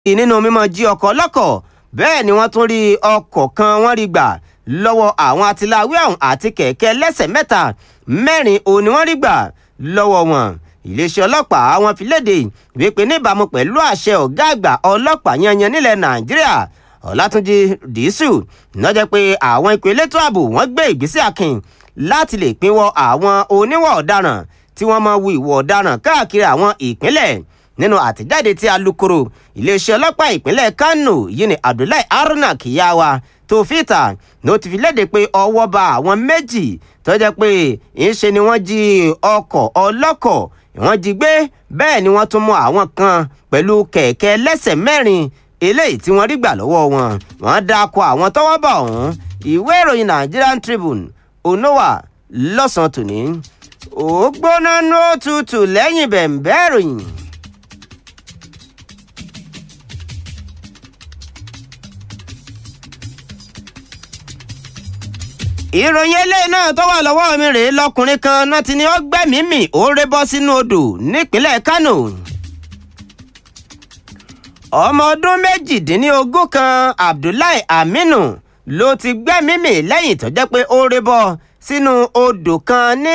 nínú mímọ́ jí ọkọ̀ ọlọ́kọ̀ bẹ́ẹ̀ ni wọ́n tún rí ọkọ̀ kan wọ́n rí gbà lọ́wọ́ àwọn atiláwí ọ̀hún àti kẹ̀kẹ́ lẹ́sẹ̀ mẹ́ta mẹ́rin òní wọ́n rí gbà lọ́wọ́ wọn iléeṣẹ́ ọlọ́pàá wọn fi léde wípé níbàámu pẹ̀lú àṣẹ ọ̀gá àgbà ọlọ́pàá yanyan nílẹ̀ nàìjíríà ọ̀làtúnjì dìísù lọ́jọ́ pé àwọn ikọ̀ elétò ààbò wọ́n gbé ìgbésẹ̀ akin láti lè pinwọ́ àwọn oníwà ọ̀daràn tí wọ́n máa wu ìwà ọ̀daràn káàkiri àwọn ìpínlẹ̀ nínú àtẹ̀jáde tí alūkkóró iléeṣẹ́ ọlọ́pàá ìpínlẹ̀ kánò yìí ní abdullahi haruna kiyawa tó fìtà ló ti fi léde pé ọwọ́ ba àwọn méjì tó jẹ́ pé ńṣe ni wọ́n jí ọkọ̀ ọlọ́kọ̀ wọ́n jí gbé bẹ́ẹ̀ ni wọ́n tún mú àwọn kan pẹ̀lú kẹ̀kẹ́ lẹ́sẹ̀ mẹ́rin eléyìí tí wọ́n rí gbà lọ́wọ́ wọn wọ́n dáko àwọn tọ́wọ́ bá ọ̀hún ìwé ìròyìn nigerian tribune onowa lọ́sàn-án tòní ó gbóná ní ó tutù lẹ́yìn bẹ̀ǹbẹ́ ìròyìn. ìròyìn eléyìí náà tó wà lọ́wọ́ mi rèé lọkùnrin kan náà ti ní ó gbẹ́mìí mì ó ré bọ́ sínú odò nípínlẹ̀ kánò ọmọ ọdún méjìdínlógún kan abdullahi aminu ló ti gbẹ́mìí mì lẹ́yìn tó jẹ́ pé ó ré bọ́ sínú odò kan ní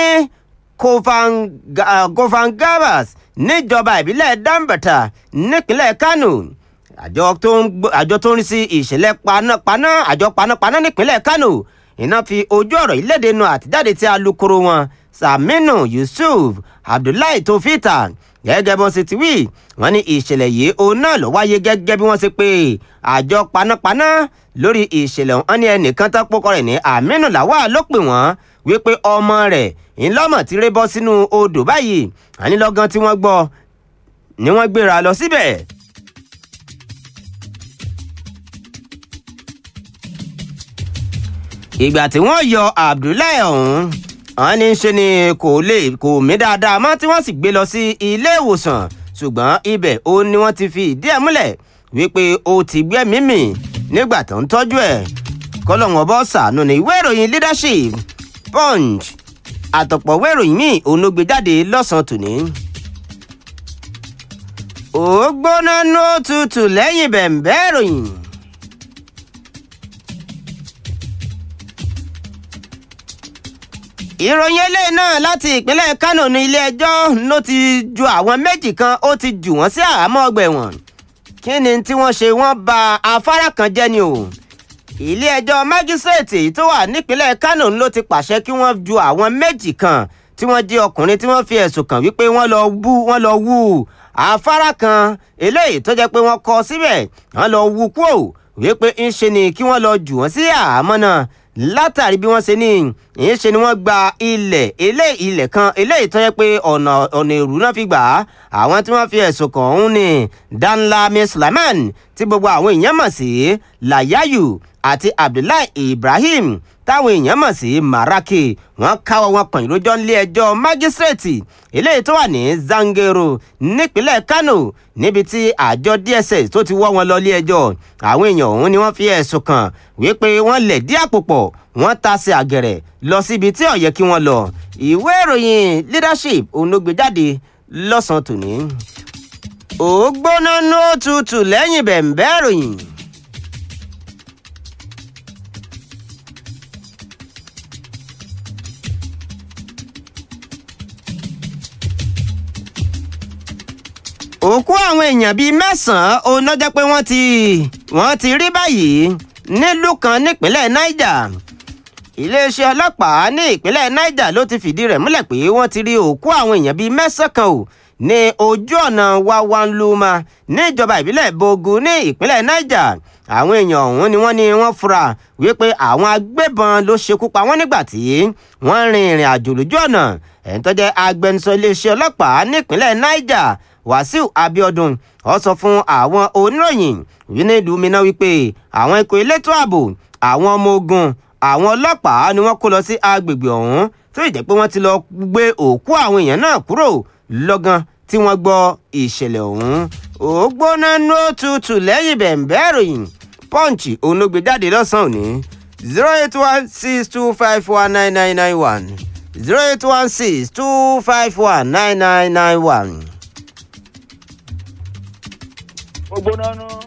kovangabas níjọba ìbílẹ̀ dambata nípínlẹ̀ kánò àjọ tó ń rí sí ìṣẹ̀lẹ̀ panápaná àjọ panápaná nípínlẹ̀ kánò iná fi ojú ọ̀rọ̀ ìlédè nu àtijáde tí alūkkóró wọn saminu yusuf abdullahi tó fìtà gẹ́gẹ́ bí wọ́n ṣe ti wí wọ́n ní ìṣẹ̀lẹ̀ yìí òun náà ló wáyé gẹ́gẹ́ bí wọ́n ṣe pé àjọ panápaná lórí ìṣẹ̀lẹ̀ wọn ní ẹnìkan tó pokọ rẹ̀ ní aminu lawal ló pè wọ́n wípé ọmọ rẹ̀ ńlọ́mọ̀ ti ré bọ́ sínú odò báyìí ànílọ́gán tí wọ́n gbọ́ ni wọ́n gbéra lọ síbẹ̀ ìgbà tí wọ́n yọ abdullahi ọ̀hún wọ́n ní ṣe ni kò lè kò mí dáadáa mọ́ tí wọ́n sì gbé lọ sí ilé ìwòsàn ṣùgbọ́n ibẹ̀ ó ní wọ́n ti fi ìdí ẹ̀ múlẹ̀ wípé ó ti gbẹ́mìí mì nígbà tó ń tọ́jú ẹ̀ kọ́lọ́wọ́n bọ́ sànù ní ìwé ìròyìn leadership punch àtọ̀pọ̀ ìwé ìròyìn míì òun ló gbé jáde lọ́sàn-án tòní. ó gbóná ní ó tutù lẹ́yìn bẹ̀ǹbẹ́ ìròyìn. ìròyìn eléyìí náà láti ìpínlẹ̀ kánò ní ilé-ẹjọ́ ló ti ju àwọn méjì kan ó ti jù wọ́n sí àhámọ́ ọgbà ẹ̀wọ̀n kí ni tí wọ́n ṣe wọ́n ba afárá kan jẹ́ ni o ilé-ẹjọ́ májísrèètì tó wà nípínlẹ̀ kánò ló ti pàṣẹ kí wọ́n ju àwọn méjì kan tí wọ́n jí ọkùnrin tí wọ́n fi ẹ̀sùn kàn wípé wọ́n lọ bú wọ́n lọ wú afárá kan eléyìí tó jẹ́ pé wọ́n kọ síbẹ̀ wọ́n lọ wú kúò wípé ń ṣe ni kí wọ́n lọ jù wọ́n sí àhámọ́ náà látàrí bí wọ́n ṣe ní ìyẹn ṣe ni wọ́n gba ilẹ̀ ilé ilẹ̀ kan eléyìí tó yẹ pé ọ̀nà ọ̀nà èrú náà fi gbà á àwọn tí wọ́n fi ẹ̀sùn kàn ọ̀hún ni danlami sulaiman tí gbogbo àwọn èèyàn mọ̀ sí layayu àti abdullahi ibrahim táwọn èèyàn mọ̀ sí maraki wọ́n káwọ́ wọn pọ̀nyìn lójọ́ nílé ẹjọ́ májísrèètì eléyìí tó wà ní zangero nípínlẹ̀ kano níbi tí àjọ dss tó ti wọ́ wọn lọ ilé ẹjọ́ àwọn èèyàn ọ̀hún ni wọ́n fi ẹ̀sùn kàn wípé wọ́n lẹ̀ dí àpò pọ̀ wọ́n ta sí àgẹ̀rẹ̀ lọ síbi tí ó yẹ kí wọ́n lọ ìwé ìròyìn leadership òun ló gbé jáde lọ́sàn-án tòní. ó gbóná ní ó tutù lẹ́yìn bẹ̀ǹbẹ́ ìròyìn. òkú àwọn èèyàn bíi mẹ́sàn-án òun náà jẹ́ pé wọ́n ti wọ́n ti rí báyìí nílùú kan nípínlẹ̀ niger iléeṣẹ́ ọlọ́pàá ní ìpínlẹ̀ niger ló ti fìdí rẹ̀ múlẹ̀ pé wọ́n ti rí òkú àwọn èèyàn bíi mẹ́sàn-án kan ò ní ojú ọ̀nà wawanluma níjọba ìbílẹ̀ bogu ní ìpínlẹ̀ niger àwọn èèyàn ọ̀hún ni wọ́n ní wọ́n fura wípé àwọn agbébọn ló ṣekú pa wọ́n nígbà tí wọ́n rin ìrìn àjò lójú ọ̀nà ẹ̀ń tó jẹ́ agbẹnusọ iléeṣẹ́ ọlọ́pàá nípínlẹ̀ niger wàsíù abiodun ó sọ fún àwọn oníròyìn nílùú minna wípé àwọn ikọ̀ elétò ààbò àwọn ọmọ ogun àwọn ọlọ́pàá ni wọ́n kó lọ sí agbègbè ọ̀hún tó ìjẹ́ pé wọ́n ti lọ gbé òkú àwọn èèyàn náà kúrò lọ́gán tí wọ́n gbọ́ ìṣẹ̀lẹ̀ ọ̀hún ó gbóná nó tutù lẹ́yìn bẹ̀ǹbẹ́ ìròyìn pọ́ǹchì òun ló gbé jáde lọ́sàn-án òní zero eight one six two five one nine nine nine one zero eight one six two five one nine nine nine one. ó gbóná nú.